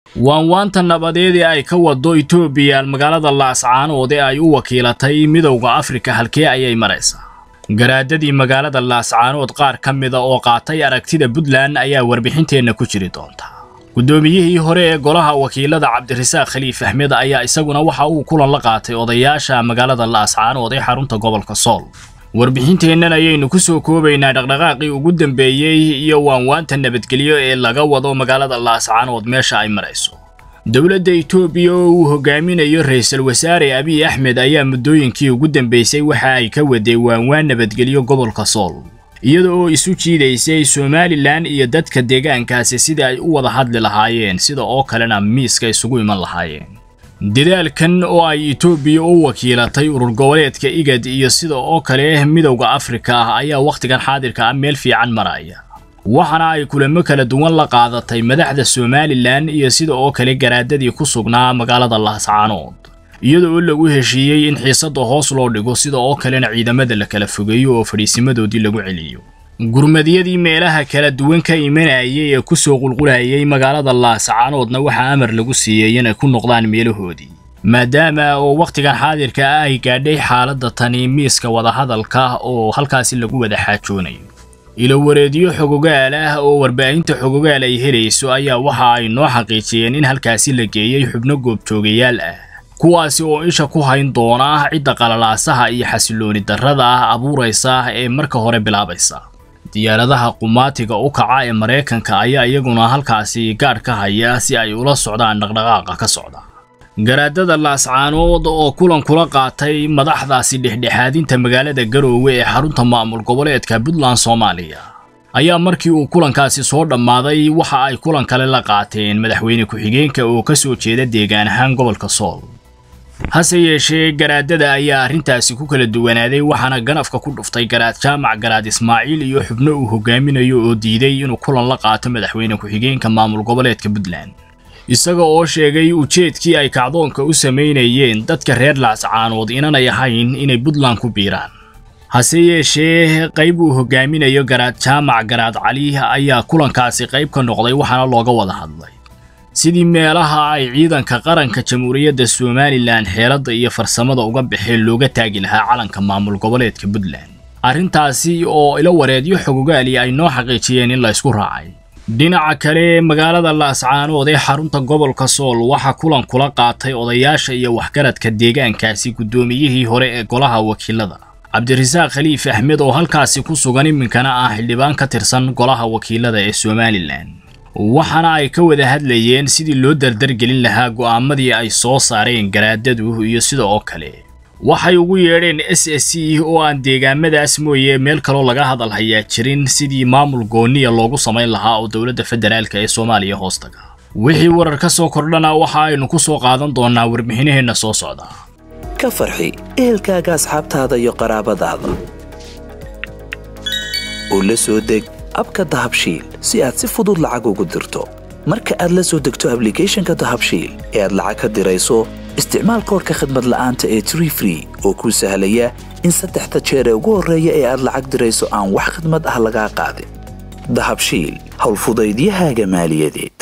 waanwaanta nabadeed ee ay ka wado etoobiya magaalada laascaanood ee ay u wakiilatay midowda afrika halkee ayay maraysaa garaadadii magaalada laascaanood qaar ka mida oo qaatay aragtida puntland ayaa warbixinteenna ku jiri doonta guddoomiyihii hore ee golaha wakiilada cabdirasaaq khaliif axmed ayaa isaguna waxa uu kulan la qaatay odayaasha magaalada laascaanood ee xarunta gobolka sool warbixinteennan ayaynu ku soo koobaynaa dhaqdhaqaaqii ugu dambeeyey iyo waanwaanta nabadgelyo ee laga wado magaalada laascaanood meesha ay marayso dowladda etoobiya oo uu hogaaminayo ra-iisul wasaare abiy axmed ayaa muddooyinkii ugu dambeysay waxa ay ka waday waanwaan nabadgelyo gobolka sool iyada oo isu jiidaysay somalilan iyo dadka deegaankaasi sidai ay u wada hadli lahaayeen sida oo kalena miiska isugu iman lahaayeen dadaalkan oo ay etoobiya u wakiilatay urur goboleedka igad iyo sida oo kale midowda afrika ah ayaa wakhtigan xaadirka ah meel fiican maraya waxaana ay kulamo kala duwan la qaadatay madaxda somalilan iyo sida oo kale garaadadii ku sugnaa magaalada laascaanood iyada oo lagu heshiiyey in xiisadda hoos loo dhigo sida oo kalena ciidamada la kala fogeeyo oo fadhiisimadoodii lagu celiyo gurmadyadii meelaha kala duwan ka imanayay ee ku soo qulqulayay magaalada laascaanoodna waxaa amar lagu siiyey inay ku noqdaan meelahoodii maadaama oo wakhtigan xaadirka ah ay gaadhay xaaladda tani miiska wadahadalka oo halkaasi lagu wada xaajoonayo ilowareedyo xogogaal ah oo warbaahinta xogogaal ay helayso ayaa waxa ay noo xaqiijiyeen in halkaasi la geeyey xubno goobjoogayaal ah kuwaasi oo isha ku hayn doona cidda qalalaasaha iyo xasilooni darrada ah abuuraysa ee marka hore bilaabaysa diyaaradaha qumaatiga u kaca ee maraykanka ayaa iyaguna halkaasi gaadh ka haya si ay ula socdaan dhaqdhaqaaqa ka socda garaadada laascaanood oo kulan kula qaatay madaxdaasi dhexdhexaadinta magaalada garoowe ee xarunta maamul goboleedka puntland soomaaliya ayaa markii uu kulankaasi soo dhammaaday waxa ay kulan kale la qaateen madaxweyne ku-xigeenka oo ka soo jeeda deegaan ahaan gobolka sool hase yeeshee garaadada ayaa arrintaasi ku kala duwanaaday waxaana ganafka ku dhuftay garaad jaamac garaad ismaaciil iyo xubno uu hogaaminayo oo diiday inuu kulan la qaato madaxweyne ku-xigeenka maamul goboleedka puntland isaga oo sheegay ujeedkii ay kacdoonka u samaynayeen dadka reer laascaanood inanay ahayn inay puntland ku biiraan hase yeeshee qayb uu hogaaminayo garaad jaamac garaad cali ayaa kulankaasi qayb ka noqday waxaana looga wada hadlay sidii meelaha ay ciidanka qaranka jamhuuriyadda somalilan xeeladda iyo farsamada uga baxeen looga taagi lahaa calanka maamul goboleedka puntland arrintaasi oo ilo wareedyo xogogaali ay noo xaqiijiyeen in la ysku raacay dhinaca kale magaalada laascaanood ee xarunta gobolka sool waxaa kulan kula qaatay odayaasha iyo waxgaradka deegaankaasi guddoomiyihii hore ee golaha wakiilada cabdirasaaq khaliif axmed oo halkaasi ku sugan iminkana ah xildhibaan ka tirsan golaha wakiilada ee somalilan waxaana ay ka wada hadlayeen sidii loo dardargelin lahaa go'aamadii ay soo saareen garaadadu iyo sida oo kale waxay ugu yeedheen s s c oo aan deegaamadaas mooye meel kaloo laga hadal hayaa jirin sidii maamul gooniya loogu samayn lahaa oo dowladda federaalk ee soomaaliya hoostaga wixii warar ka soo kordhana waxa aynu ku soo qaadan doonaa warbixinaheenna soo socda ka farxi ehelkaaga asxaabtaada iyo qaraabadaada oo la soo deg abka dahabshiil si aad si fudud lacag ugu dirto marka aad la soo degto ablicathonka dahabshiil ee aad lacag ka dirayso isticmaal koorka khadmad la'aanta ee tree free oo kuu sahlaya in saddexda jeer ee ugu horreeya ee aad lacag dirayso aan wax khadmad ah lagaa qaadin dahabshiil howlfudaydiyahaaga maaliyadeed